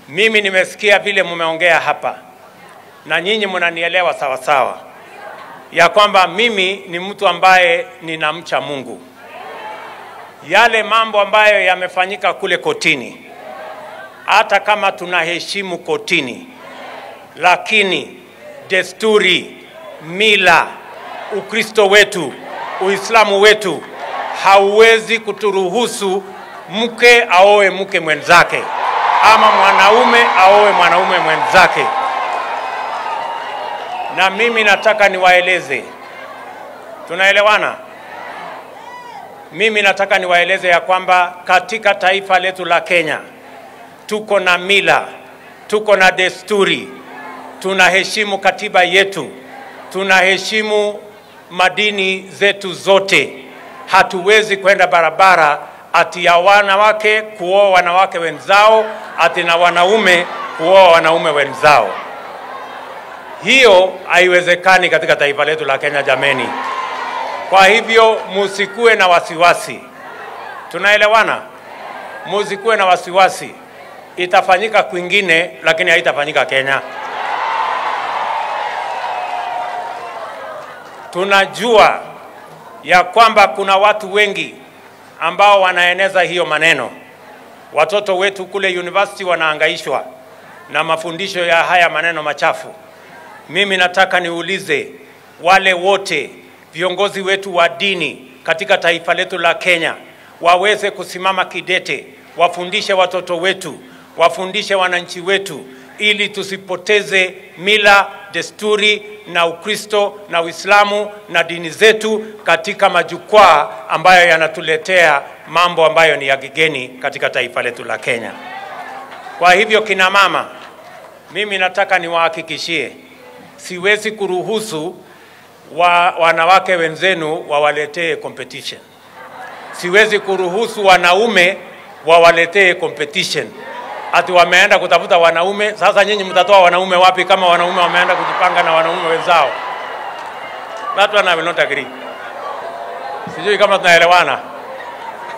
Mimi nimesikia vile mmeongea hapa na nyinyi mnanielewa sawa sawa, ya kwamba mimi ni mtu ambaye ninamcha Mungu. Yale mambo ambayo yamefanyika kule kotini, hata kama tunaheshimu kotini, lakini desturi, mila, Ukristo wetu, Uislamu wetu hauwezi kuturuhusu mke aoe mke mwenzake ama mwanaume aoe mwanaume mwenzake. Na mimi nataka niwaeleze, tunaelewana? Mimi nataka niwaeleze ya kwamba katika taifa letu la Kenya tuko na mila, tuko na desturi, tunaheshimu katiba yetu, tunaheshimu madini zetu zote. Hatuwezi kwenda barabara ati ya wanawake kuoa wanawake wenzao, ati na wanaume kuoa wanaume wenzao. Hiyo haiwezekani katika taifa letu la Kenya, jameni. Kwa hivyo musikuwe na wasiwasi, tunaelewana? Musikuwe na wasiwasi, itafanyika kwingine, lakini haitafanyika Kenya. Tunajua ya kwamba kuna watu wengi ambao wanaeneza hiyo maneno. Watoto wetu kule university wanaangaishwa na mafundisho ya haya maneno machafu. Mimi nataka niulize wale wote viongozi wetu wa dini katika taifa letu la Kenya waweze kusimama kidete, wafundishe watoto wetu, wafundishe wananchi wetu, ili tusipoteze mila, desturi na Ukristo na Uislamu na dini zetu katika majukwaa ambayo yanatuletea mambo ambayo ni ya kigeni katika taifa letu la Kenya. Kwa hivyo, kina mama, mimi nataka niwahakikishie, siwezi kuruhusu wa, wanawake wenzenu wawaletee competition. Siwezi kuruhusu wanaume wawaletee competition ati wameenda kutafuta wanaume. Sasa nyinyi mtatoa wanaume wapi kama wanaume wameenda kujipanga na wanaume wenzao? That one I will not agree. Sijui kama tunaelewana.